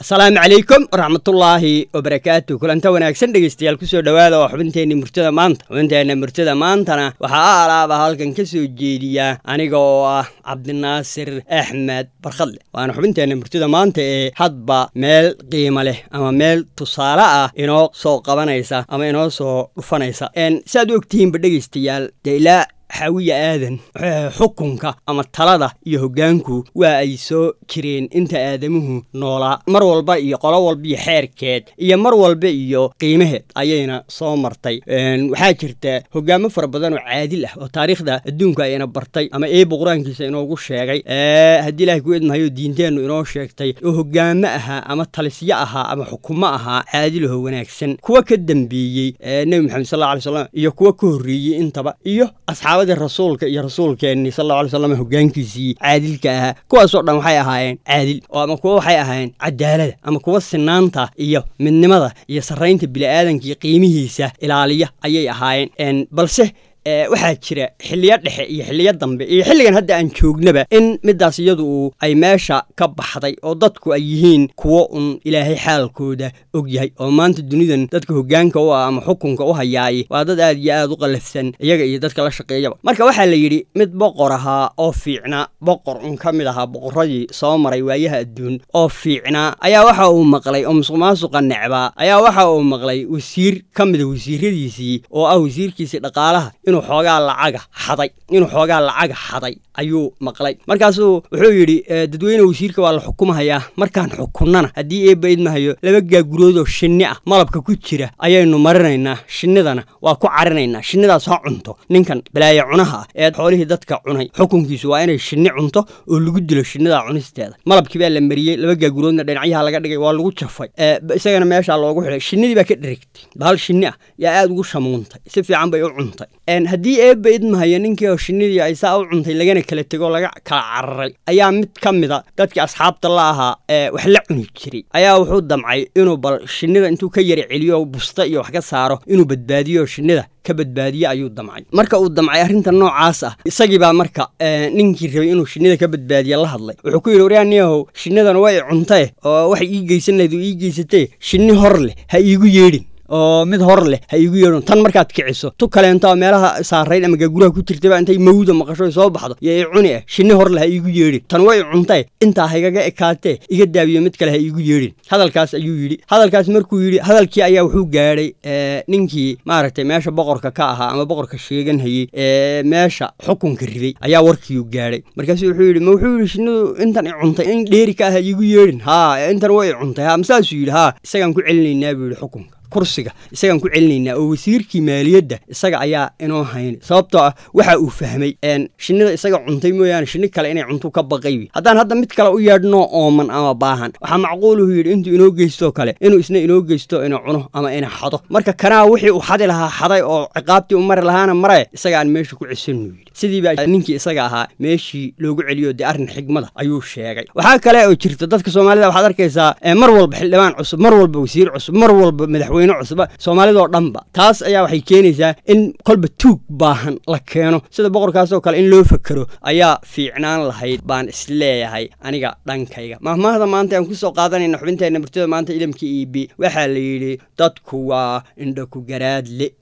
asalaamu calaykum waraxmatullaahi wabarakaatu kulanta wanaagsan dhegeystayaal kusoo dhowaada oo xubinteenni murtada maanta xubinteenna murtada maantana waxaa a alaaba halkan ka soo jeediya aniga oo ah cabdinaasir axmed barkhadle waana xubinteenna murtada maanta ee hadba meel qiimo leh ama meel tusaale ah inoo soo qabanaysa ama inoo soo dhufanaysa siaad u ogtihiinba dhegeystayaal dee ilaa xaawiya aadan xukunka ama talada iyo hoggaanku waa ay soo jireen inta aadamuhu noolaa mar walba iyo qolo walba iyo xeerkeed iyo mar walba iyo qiimaheed ayayna soo martay waxaa jirta hoggaamo fara badan oo caadil ah oo taariikhda adduunka ayna bartay ama eeba qur-aankiisa inoogu sheegay haddii ilahay ku idmahayo diinteennu inoo sheegtay oo hoggaamo ahaa ama talisyo ahaa ama xukumo ahaa caadilaho wanaagsan kuwa ka dambeeyey nebi maxamed sal alla alay slam iyo kuwa ka horreeyey intaba iyo asxaabadii rasuulka iyo rasuulkeenni sal alla alay slam hoggaankiisii caadilka ahaa kuwaasoo dhan waxay ahaayeen caadil oo ama kuwa waxay ahaayeen cadaalada ama kuwa sinaanta iyo midnimada iyo sarraynta bini'aadanka iyo qiimihiisa ilaaliya ayay ahaayeen balse waxaa jira xiliyo dhexe iyo xiliyo dambe iyo xilligan hadda aan joognaba in midaas iyadu uu ay meesha ka baxday oo dadku ay yihiin kuwo un ilaahay xaalkooda og yahay oo maanta dunidan dadka hoggaanka u ah ama xukunka u hayaay waa dad aad iyo aad u qallafsan iyaga iyo dadka la shaqeeyaba marka waxaa la yidhi mid boqor ahaa oo fiicnaa boqor un ka mid ahaa boqorradii soo maray waayaha adduun oo fiicnaa ayaa waxa uu maqlay oo musuq maasuqa necbaa ayaa waxa uu maqlay wasiir ka mida wasiiradiisii oo ah wasiirkiisii dhaqaalaha inuu xoogaa lacaga xaday inuu xoogaa lacaga xaday ayuu maqlay markaasuu wuxuu yidhi dadweyne wasiirka waa la xukumahayaa markaan xukunnana haddii eebba idmahayo laba gaaguroodoo shinni ah malabka ku jira ayaynu marinaynaa shinnidana waa ku carinaynaa shinnidaas ha cunto ninkan balaaye cunaha ah ee xoolihii dadka cunay xukunkiisu waa inay shinni cunto oo lagu dilo shinnidaa cunisteeda malabkii baa la mariyey laba gaaguroodna dhinacyaha laga dhigay waa lagu jafay isagana meeshaa loogu xidhay shinnidii baa ka dherigtay bahal shinni ah yaa aad ugu shamuuntay si fiican bay u cuntay haddii eebba idmahayo ninkii oo shinnidii ay saa u cuntay lagana kala tegoo laga kala cararay ayaa mid ka mida dadkii asxaabta la ahaa ee wax la cuni jiray ayaa wuxuu damcay inuu bal shinnida intuu ka yara celiyo busta iyo wax ka saaro inuu badbaadiyo shinnida ka badbaadiye ayuu damcay marka uu damcay arrinta noocaas ah isagii baa marka ninkii rabay inuu shinnida ka badbaadiye la hadlay wuxuu ku yidhi waryaaniyahow shinnidan way cuntae oo waxay ii geysan lahayd oo ii geysatee shinni hor leh ha iigu yeedhin oo mid hor leh ha iigu yeedhon tan markaad kiciso tu kaleento oo meelaha saarayd ama gaaguraha ku jirtaba intay mawda maqasho soo baxdo yo i cuni ah shinni hor leh ha iigu yeedhin tan way cuntae intaa haygaga ekaatee iga daabiyo mid kale ha iigu yeedhin hadalkaas ayuu yidhi hadalkaas markuu yidhi hadalkii ayaa wuxuu gaadhay ninkii maaragtay meesha boqorka ka ahaa ama boqorka sheegan hayey ee meesha xukunka riday ayaa warkiiu gaadhay markaasu wuxuu yidhi ma wuxuu yidhi shinnidu intan i cuntay in dheeri ka ah ha iigu yeedhin haa intan way i cuntay ha masaasuu yidhi haa isagaan ku celinaynaa buu yidhi xukunka kursiga isagaan ku celinaynaa oo wasiirkii maaliyadda isaga ayaa inoo hayn sababtoo ah waxa uu fahmay shinnida isaga cuntay mooyaane shinni kale inay cuntu ka baqay haddaan hadda mid kale u yeedhnoo ooman ama baahan waxaa macquuluhu yidhi intuu inoo geystoo kale inuu isna inoo geysto ina cuno ama ina xado marka kanaa wixii uu xadi lahaa xaday oo ciqaabtii u mari lahaana mare isaga aan meesha ku cisanu yidhi sidii baa ninkii isaga ahaa meeshii loogu celiyo dee arrin xigmada ayuu sheegay waxaa kale oo jirta dadka soomaalida waxaad arkaysaa mar walba xildhibaan cusub mar walba wasiir cusub mar walba madaxweyne cusba soomaalidoo dhanba taas ayaa waxay keenaysaa in kolba tuug baahan la keeno sida boqorkaasoo kale in loo fakero ayaa fiicnaan lahayd baan isleeyahay aniga dhankayga mahmaahda maanta aan kusoo qaadanayna xubinteenna murtida maanta idamka e b waxaa la yidhi dadku waa indhaku garaadle